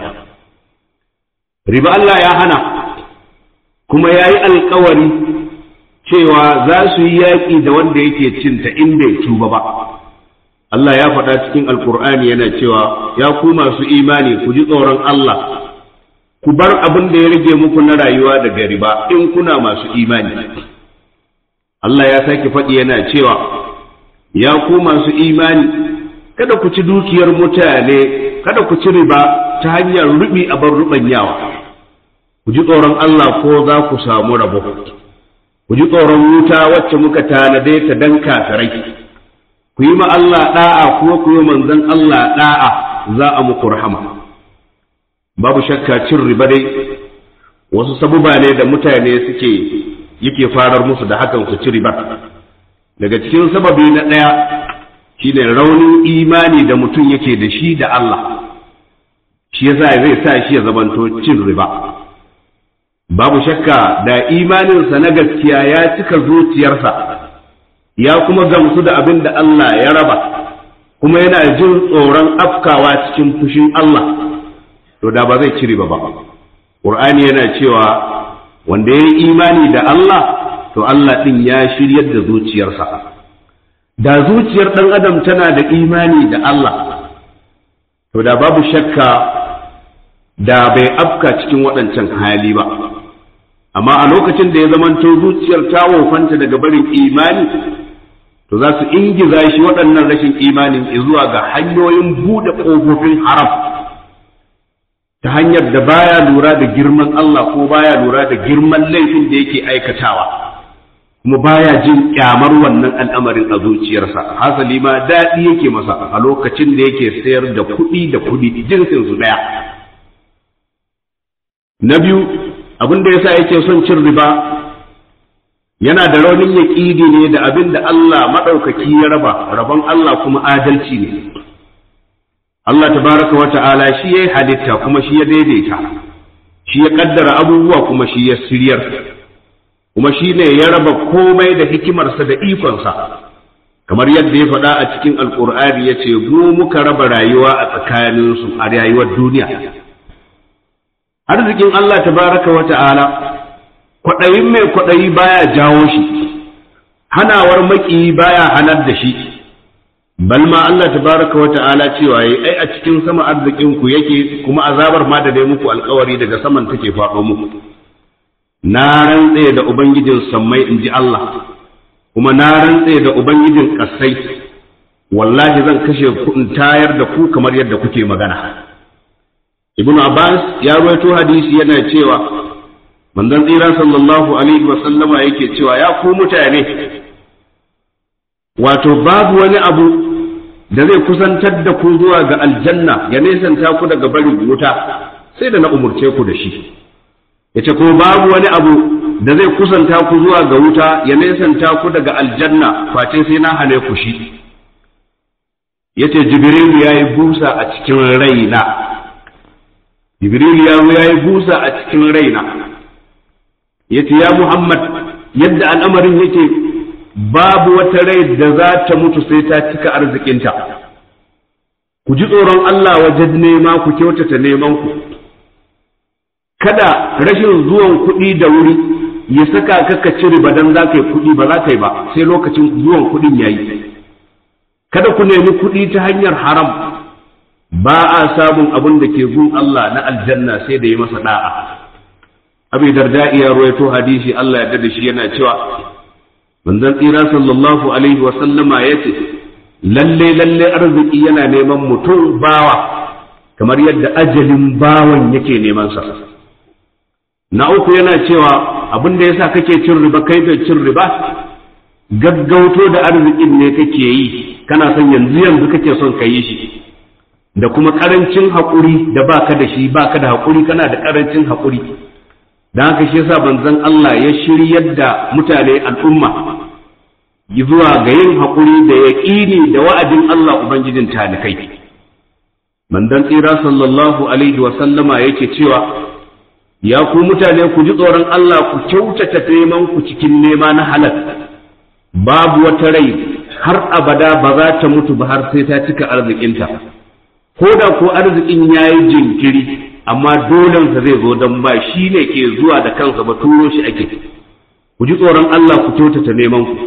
riba Allah ya hana kuma ya yi alkawari cewa za su yi yaƙi da wanda yake cinta in bai tuba ba Allah ya faɗa cikin alkur'ani yana cewa ya ku masu imani ku ji tsoron Allah ku bar abin da ya rage muku na rayuwa daga riba in kuna masu imani Allah ya sake faɗi yana cewa ya ku masu imani kada ku ci dukiyar mutane kada ku ci riba ta hanyar rubi a bar rubanyawa ku ji tsoron Allah ko za ku samu rabo ku ji tsoron wuta wacce muka tanade ta dan kafirai ku yi ma Allah da'a kuma ku yi manzon Allah da'a za a muku rahama babu shakka cin riba dai wasu sabuba ne da mutane suke yake farar musu da hakan su ci riba daga cikin sababi na ɗaya shine raunin imani da mutum yake da shi da Allah shi yasa zai sa shi ya zamanto cin riba babu shakka da imaninsa na gaskiya ya cika zuciyarsa ya kuma gamsu da abin da Allah ya raba kuma yana jin tsoron afkawa cikin fushin Allah to da ba zai ci riba ba Qur'ani yana cewa wanda ya yi imani da Allah to Allah ɗin ya shiryar da zuciyarsa da zuciyar ɗan adam tana da imani da Allah to da babu shakka da bai afka cikin waɗancan hali ba amma a lokacin da ya zamanto zuciyar ta wofanta daga barin imani to za su ingiza shi waɗannan rashin imanin zuwa ga hanyoyin buɗe ƙofofin haram ta hanyar da baya lura da girman Allah ko baya lura da girman laifin da yake aikatawa kuma baya jin kyamar wannan al'amarin a zuciyarsa hasali ma daɗi yake masa a lokacin da yake sayar da kuɗi da kuɗi jinsin su ɗaya na biyu abin da yasa yake son cin riba yana da raunin yaƙidi ne da abin da Allah maɗaukaki ya raba rabon Allah kuma adalci ne Allah tabaraka wa ta'ala shi ya yi halitta kuma shi ya daidaita shi ya ƙaddara abubuwa kuma shi ya siryar kuma shi ne ya raba komai da hikimarsa da ikonsa kamar yadda ya faɗa a cikin alƙur'ani ya ce mu muka raba rayuwa a tsakaninsu a rayuwar duniya arzikin Allah tabaraka wa ta'ala kwaɗayin mai kwaɗayi baya jawo shi hanawar maƙiyi baya hanar da shi bal ma Allah tabaraka wa ta'ala cewa yi ai a cikin sama arzikin ku yake kuma azabar ma da dai muku alkawari daga saman take faɗo muku na rantse da ubangijin sammai in ji Allah kuma na rantse da ubangijin ƙasai wallahi zan kashe ku in tayar da ku kamar yadda kuke magana ibnu abbas ya rawaito hadisi yana cewa manzon tsira sallallahu alaihi wa sallama yake cewa ya ku mutane wato babu wani abu da zai kusantar da ku zuwa ga aljanna ya nesanta ku daga barin wuta sai da na umurce ku da shi yace ko babu wani abu da zai kusanta ku zuwa ga wuta ya nesanta ku daga aljanna face sai na hane ku shi yace jibril yayi busa a cikin raina jibril ya yayi busa a cikin raina yace ya muhammad yadda al'amarin yake babu wata rai da za ta mutu sai ta cika arzikinta ku ji tsoron Allah wajen nema ku kyautata neman ku kada rashin zuwan kuɗi da wuri ya saka ka ka ci riba dan za ka yi kuɗi ba za ka yi ba sai lokacin zuwan kuɗin ya yi kada ku nemi kuɗi ta hanyar haram ba a samun abin da ke gun Allah na aljanna sai da yi masa da'a abi darda iya ruwaito hadisi Allah ya da shi yana cewa manzon tsira sallallahu alaihi wa sallama yace lalle lalle arziki yana neman mutum bawa kamar yadda ajalin bawan yake neman sa na uku yana cewa abin da yasa kake cin riba kai da cin riba gaggauto da arzikin ne kake yi kana son yanzu yanzu kake son ka yi shi da kuma karancin haƙuri da baka da shi baka da haƙuri kana da karancin haƙuri da haka shi yasa banzan Allah ya shiryar da mutane al'umma zuwa ga yin haƙuri da yaƙini da wa'adin Allah Ubangijin talikai. Mandan tsira sallallahu alaihi wa sallama yake cewa ya ku mutane ku ji tsoron Allah ku kyautata neman ku cikin nema na halal babu wata rai har abada ba za ta mutu ba har sai ta cika arzikinta ko da ko arzikin ya yi jinkiri amma dolensa zai zo don ba shi ne ke zuwa da kansa ba turo shi ake ku ji tsoron Allah ku kyautata neman ku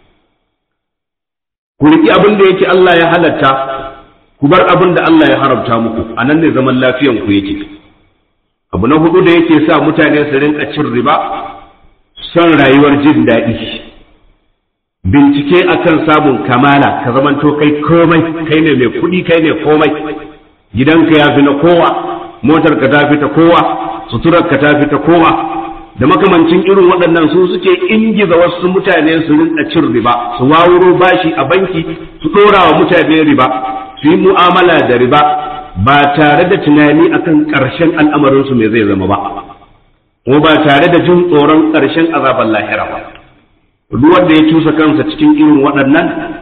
ku riƙi abin da yake Allah ya halatta ku bar abin da Allah ya haramta muku a nan ne zaman lafiyan ku yake abu na hudu da yake sa mutane su rinka cin riba son rayuwar jin daɗi bincike akan samun kamala ka zamanto kai komai kai ne mai kuɗi kai ne komai gidanka ya fi na kowa motar ka ta fi ta kowa suturar ka ta fi ta kowa da makamancin irin waɗannan su suke ingiza wasu mutane su rinka cin riba su wawuro bashi a banki su ɗora wa mutane riba su yi mu'amala da riba ba tare da tunani akan ƙarshen al'amarinsu mai zai zama ba kuma ba tare da jin tsoron ƙarshen azaban lahira ba duk wanda ya cusa kansa cikin irin waɗannan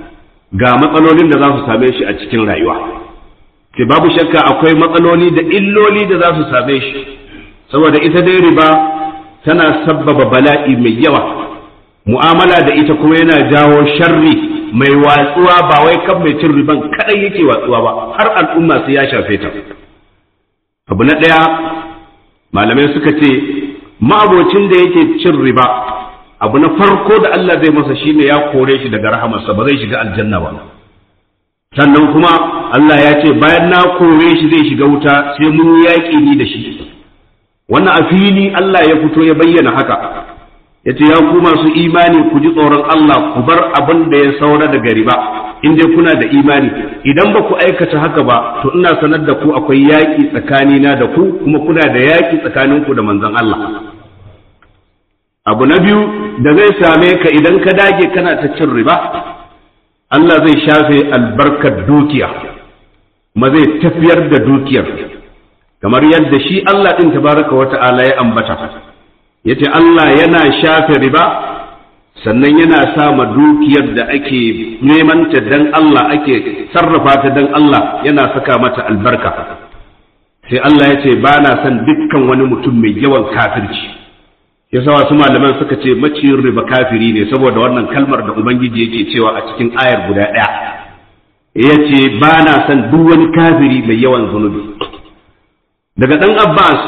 ga matsalolin da za su same shi a cikin rayuwa sai babu shakka akwai matsaloli da illoli da za su same shi saboda ita dai riba tana sabbaba bala'i mai yawa mu'amala da ita kuma yana jawo sharri mai watsuwa ba wai kan mai cin riban kadai yake watsuwa ba har al'umma sai ya shafe ta abu na ɗaya malamai suka ce ma'abocin da yake cin riba abu na farko da Allah zai masa shine ya kore shi daga rahamarsa ba zai shiga aljanna ba sannan kuma Allah ya ce bayan na kore shi zai shiga wuta sai mun yaƙi ni da shi wannan a fili Allah ya fito ya bayyana haka ya ce ya ku masu imani ku ji tsoron Allah ku bar abin da ya saura daga riba in dai kuna da imani idan ba ku aikata haka ba to ina sanar da ku akwai yaƙi tsakanina da ku kuma kuna da yaƙi tsakaninku da manzon Allah abu na biyu da zai same ka idan ka dage kana ta cin riba Allah zai shafe albarkar dukiya ma zai tafiyar da dukiyar kamar yadda shi Allah ɗin tabaraka wa ta'ala ya ambata yace Allah yana shafe riba sannan yana sa ma dukiyar da ake neman ta dan Allah ake sarrafa ta dan Allah yana saka mata albarka sai Allah ya ce ba na son dukkan wani mutum mai yawan kafirci yasa wasu malaman suka ce maciyin riba kafiri ne saboda wannan kalmar da ubangiji yake cewa a cikin ayar guda ɗaya ya ce ba na son duk wani kafiri mai yawan zunubi daga ɗan abbas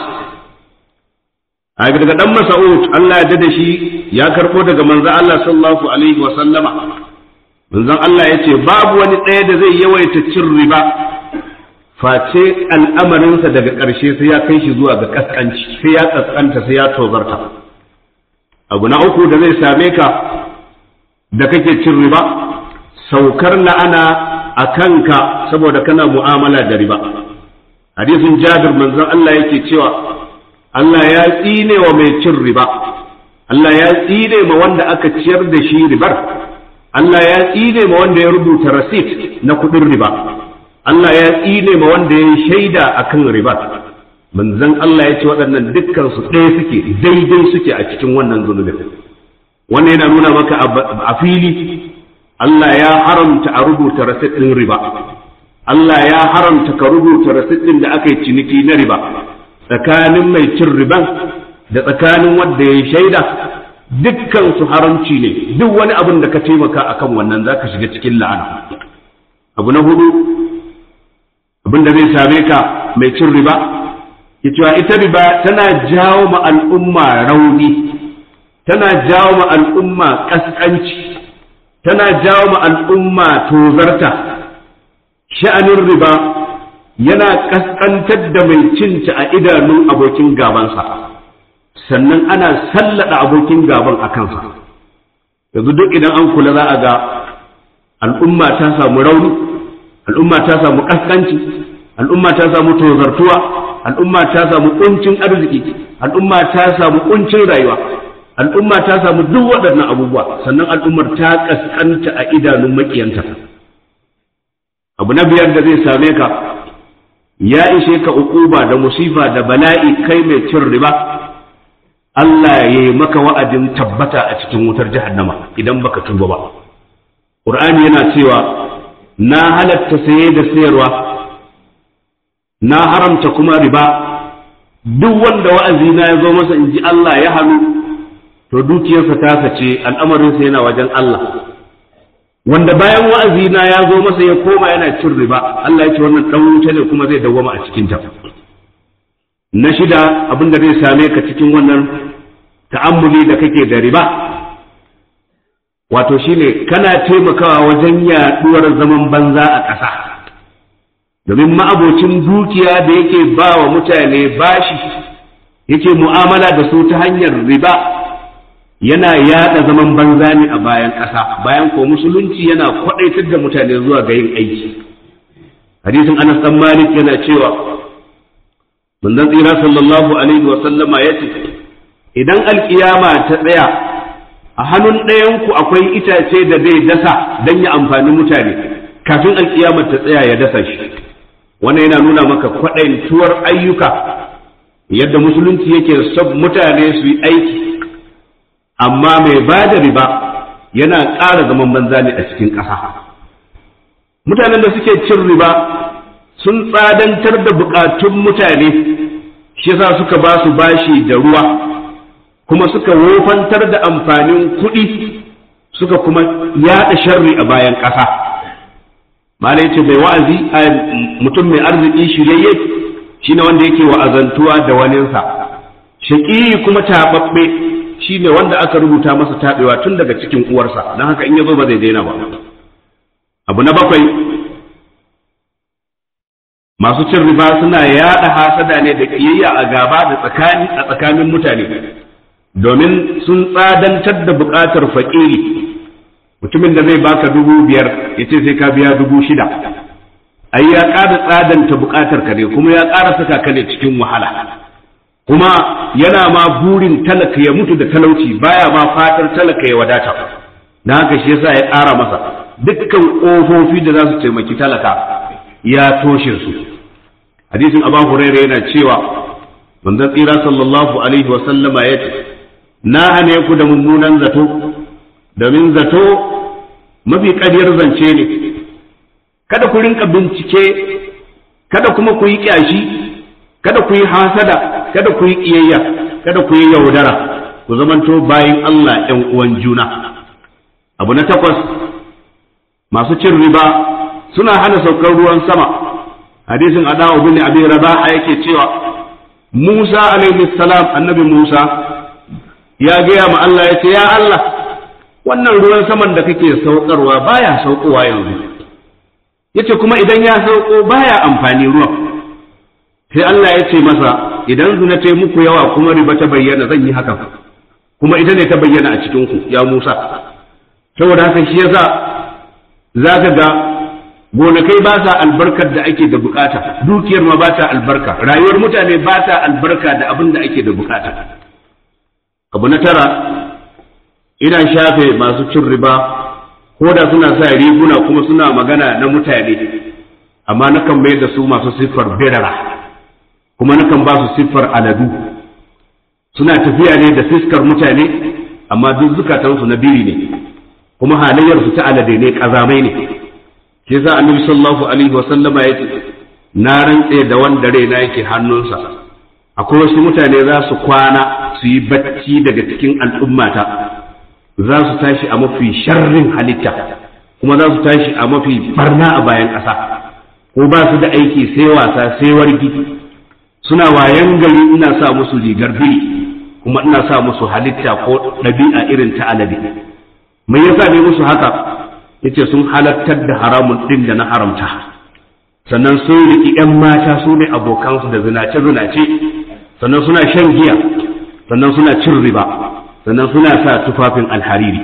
a daga ɗan masa'ud allah ya da shi ya karɓo daga manzan allah sallallahu alaihi wa sallama manzan allah ya ce babu wani ɗaya da zai yawaita cin riba face al'amarinsa daga ƙarshe sai ya kai shi zuwa ga ƙasƙanci sai ya ƙasƙanta sai ya tozarta abu na uku da zai same ka da kake cin riba saukar la'ana a kanka saboda kana mu'amala da riba hadisin jabir manzon Allah yake cewa Allah ya tsine wa mai cin riba Allah ya tsine ma wanda aka ciyar da shi ribar Allah ya tsine ma wanda ya rubuta rasit na kuɗin riba Allah ya tsine ma wanda ya shaida akan riba manzon Allah ya ce waɗannan dukkan su ɗaya suke daidai suke a cikin wannan zunubin wannan yana nuna maka a fili Allah ya haramta a rubuta rasit ɗin riba Allah ya haramta ka rubuta rasit ɗin da aka yi ciniki na riba tsakanin mai cin riban da tsakanin wanda ya shaida dukkan su haramci ne duk wani abin da ka taimaka akan wannan zaka shiga cikin la'ana abu na hudu abin da zai same ka mai cin riba cewa ita riba tana jawo ma al'umma rauni tana jawo ma al'umma kaskanci tana jawo ma al'umma tozarta sha'anin riba yana kaskantar da mai cinta a idanun abokin gabansa sannan ana sallada abokin gaban a kansa yanzu duk idan an kula za a ga al'umma ta samu rauni al'umma ta samu kaskanci al'umma ta samu tozartuwa al'umma ta samu kuncin arziki al'umma ta samu kuncin rayuwa al'umma ta samu duk waɗannan abubuwa sannan al'ummar ta kaskanta a idanun makiyanta abu na biyar da zai same ka ya ishe ka ukuba da musifa da bala'i kai mai cin riba Allah ya yi maka wa'adin tabbata a cikin wutar jahannama idan baka tuba ba Qur'ani yana cewa na halatta saye da sayarwa na haramta kuma riba duk wanda wa'azi na ya zo masa in ji Allah ya hannu to dukiyarsa ta sace al'amarinsa yana wajen Allah wanda bayan wa'azi na ya zo masa ya koma yana cin riba Allah ya ce wannan dan wuta ne kuma zai dawwama a cikin ta na shida abin da zai same ka cikin wannan ta'ammuli da kake da riba wato shine kana taimakawa wajen yaduwar zaman banza a ƙasa domin ma'abocin dukiya da yake ba wa mutane bashi yake mu'amala da su ta hanyar riba yana yada zaman banza ne a bayan ƙasa bayan ko musulunci yana kwaɗaitar da mutane zuwa ga yin aiki hadisin anas dan malik yana cewa manzon tsira sallallahu alaihi wa sallama yace idan alkiyama ta tsaya a hannun ɗayanku akwai itace da zai dasa don ya amfani mutane kafin alkiyamar ta tsaya ya dasa shi wannan yana nuna maka kwaɗaituwar ayyuka yadda musulunci yake son mutane su yi aiki amma mai ba da riba yana ƙara zaman banza ne a cikin ƙasa mutanen da suke cin riba sun tsadantar da bukatun mutane shi yasa suka ba su bashi da ruwa kuma suka wofantar da amfanin kuɗi suka kuma yaɗa sharri a bayan ƙasa malai ce mai wa'azi a mutum mai arziki shiryayye shine wanda yake wa'azantuwa da waninsa shaƙi kuma taɓaɓɓe shine wanda aka rubuta masa taɓewa tun daga cikin uwarsa don haka in ya zo ba zai daina ba abu na bakwai masu cin riba suna yaɗa hasada ne da ƙiyayya a gaba da tsakani a tsakanin mutane domin sun tsadantar da buƙatar faƙiri mutumin da zai baka dubu biyar ya ce sai ka biya dubu shida ai ya ƙara tsadanta buƙatar ka ne kuma ya ƙara saka ka ne cikin wahala kuma yana ma burin talaka ya mutu da talauci baya ma fatar talaka ya wadata na haka shi yasa ya ƙara masa dukkan ƙofofi da za su taimaki talaka ya toshe su hadisin abu hurairah yana cewa manzon tsira sallallahu alaihi wa sallama ya ce na hane ku da mummunan zato domin zato mafi ƙaryar zance ne kada ku rinka bincike kada kuma ku yi ƙyashi kada ku yi hasada kada ku yi ƙiyayya kada ku yi yaudara ku zamanto bayan Allah ‘yan uwan juna abu na takwas masu cin riba suna hana saukar ruwan sama hadisin adawa bin abi rabaha yake cewa Musa alaihi salam annabi Musa ya gaya ma Allah ya ce ya Allah wannan ruwan saman da kake saukarwa baya saukowa yanzu yace kuma idan ya sauko baya amfani ruwan sai Allah ya ce masa idan zina ta muku yawa kuma riba ta bayyana zan yi hakan kuma ita ne ta bayyana a cikin ku ya Musa saboda haka shi yasa zaka ga gonakai ba sa albarkar da ake da bukata dukiyar ma ba ta albarka rayuwar mutane ba ta albarka da abin da ake da bukata abu na tara ina shafe masu cin riba ko da suna sa riguna kuma suna magana na mutane amma nakan mai da su masu siffar birara kuma nakan ba su siffar aladu suna tafiya ne da fiskar mutane amma duk zukatansu na biri ne kuma halayyarsu ta alade ne kazamai ne ke za annabi sallallahu alaihi wasallama ya ce na rantse da wanda raina yake hannunsa akwai wasu mutane za su kwana su yi bacci daga cikin al'ummata za su tashi a mafi sharrin halitta kuma za su tashi a mafi barna a bayan ƙasa ko ba su da aiki sai wasa sai wargi suna wayan gari ina sa musu rigar biri kuma ina sa musu halitta ko ɗabi'a irin ta alade mai yasa ne musu haka yace sun halattar da haramun din da na haramta sannan sun riƙi 'yan mata su ne abokansu da zinace-zinace sannan suna shan giya sannan suna cin riba sannan suna sa tufafin alhariri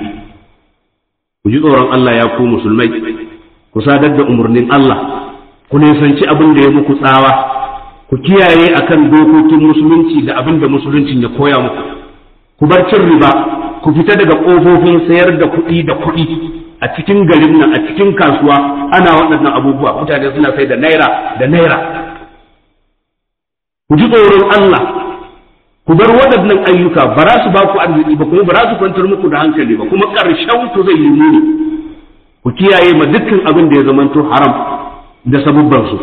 ku ji tsoron Allah ya ku musulmai ku sadar da umarnin Allah ku nisanci abin da ya muku tsawa ku kiyaye akan dokokin musulunci da abin da musuluncin ya koya muku ku bar cin riba ku fita daga ƙofofin sayar da kuɗi da kuɗi a cikin garin nan a cikin kasuwa ana waɗannan abubuwa mutane suna sai da naira da naira ku ji tsoron Allah ku bar waɗannan ayyuka ba za su ba ku arziki ba kuma ba za su kwantar muku da hankali ba kuma ƙarshen ku zai yi muni ku kiyaye ma dukkan abin da ya zamanto haram da sabubban su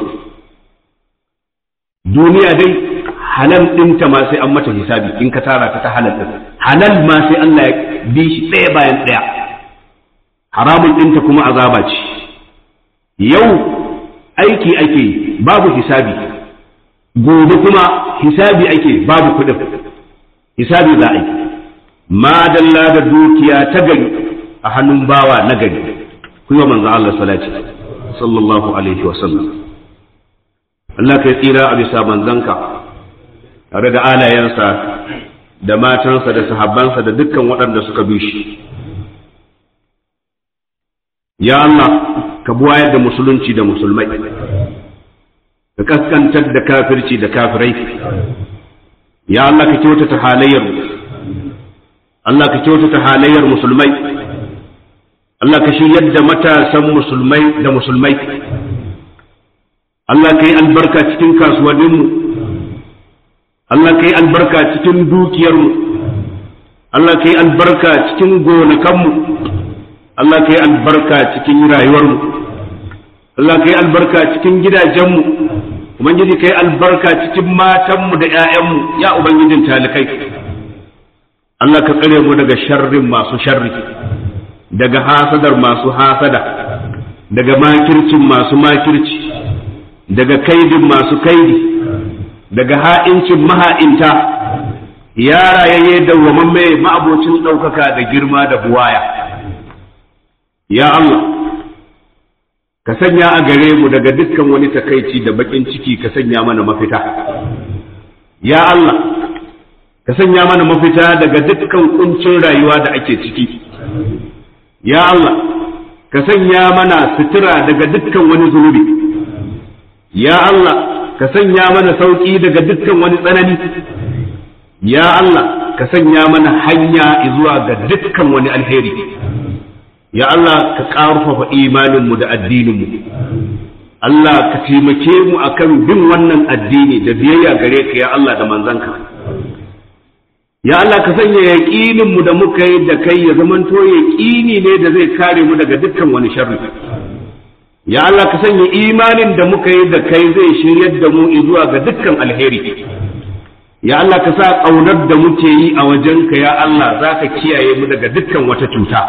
duniya dai halal ɗinta ma sai an mata hisabi in ka tara ta ta halal ɗin halal ma sai Allah ya bi shi ɗaya bayan ɗaya haramun ɗinta kuma azaba ce yau aiki ake babu hisabi gobe kuma hisabi ake babu kuɗin hisabi za a yi madalla da dukiya ta gari a hannun bawa na gari ku yi wa manzo Allah salati sallallahu alaihi wa sallam Allah kai tsira a bisa manzanka tare da alayensa da matansa da sahabbansa da dukkan waɗanda suka bi shi ya Allah ka buwayar da musulunci da musulmai ka kaskantar da kafirci da kafirai ya Allah ka kyautata halayyar Allah ka kyautata halayyar musulmai Allah ka shiryar da matasan musulmai da musulmai Allah ka yi albarka cikin kasuwanninmu Allah ka yi albarka cikin dukiyarmu Allah ka yi albarka cikin gonakanmu Allah ka yi albarka cikin rayuwarmu Allah ka yi albarka cikin gidajenmu ubangiji ka yi albarka cikin matanmu da 'ya'yanmu ya ubangijin talikai Allah ka tsare mu daga sharrin masu sharri daga hasadar masu hasada daga makircin masu makirci daga kaidin masu kaidi daga ha'incin maha'inta ya rayayye dawwamamme ma'abocin ɗaukaka da girma da buwaya ya Allah ka sanya a gare mu daga dukkan wani takaici da bakin ciki ka sanya mana mafita ya Allah ka sanya mana mafita daga dukkan kuncin rayuwa da ake ciki ya Allah ka sanya mana sutura daga dukkan wani zunubi ya Allah ka sanya mana sauki daga dukkan wani tsanani ya Allah ka sanya mana hanya zuwa ga dukkan wani alheri ya Allah ka ƙarfafa imaninmu da addininmu Allah ka taimake mu akan bin wannan addini da biyayya gare ka ya Allah da manzanka ya Allah ka sanya yaƙininmu da muka yi da kai ya zamanto yaƙini ne da zai kare mu daga dukkan wani sharri ya Allah ka sanya imanin da muka yi da kai zai shiryar da mu zuwa ga dukkan alheri ya Allah ka sa ƙaunar da muke yi a wajenka ya Allah za ka kiyaye mu daga dukkan wata cuta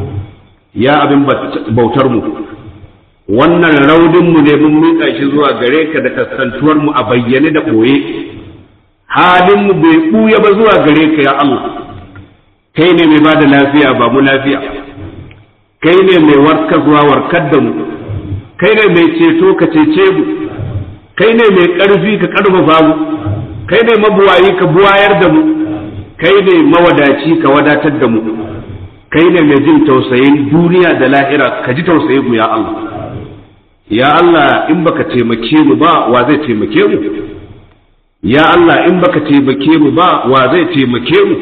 ya abin bautar mu wannan raudinmu ne mun miƙa shi zuwa gare ka da kasantuwar mu a bayyane da ɓoye halin mu bai ɓuya ba zuwa gare ka ya Allah kai ne mai bada lafiya ba mu lafiya kai ne mai warkar zuwa warkar da mu kai ne mai ceto ka cece mu kai ne mai ƙarfi ka ƙarfafa mu kai ne mabuwayi ka buwayar da mu kai ne mawadaci ka wadatar da mu kai ne mai jin tausayin duniya da lahira ka ji tausayin mu ya Allah ya Allah in baka taimake mu ba wa zai taimake mu ya Allah in baka taimake mu ba wa zai taimake mu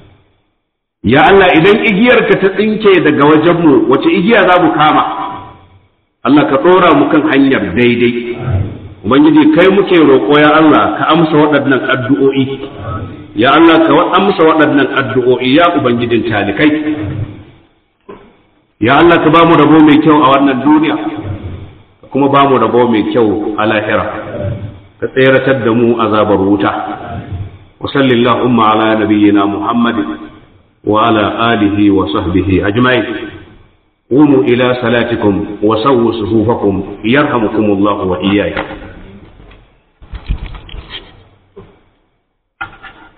ya Allah idan igiyar ka ta tsinke daga wajen mu wace igiya za mu kama Allah ka ɗora mu kan hanyar daidai ubangiji kai muke roƙo ya Allah ka amsa waɗannan addu'o'i ya Allah ka amsa waɗannan addu'o'i ya ubangijin talikai ya Allah ka ba mu rabo mai kyau a wannan duniya ka kuma ba mu rabo mai kyau a lahira ka tseratar da mu azabar wuta wa sallallahu ala nabiyyina muhammadin wa ala alihi wa sahbihi ajma'in قوموا إلى صلاتكم وسووا صفوفكم يرحمكم الله وإياكم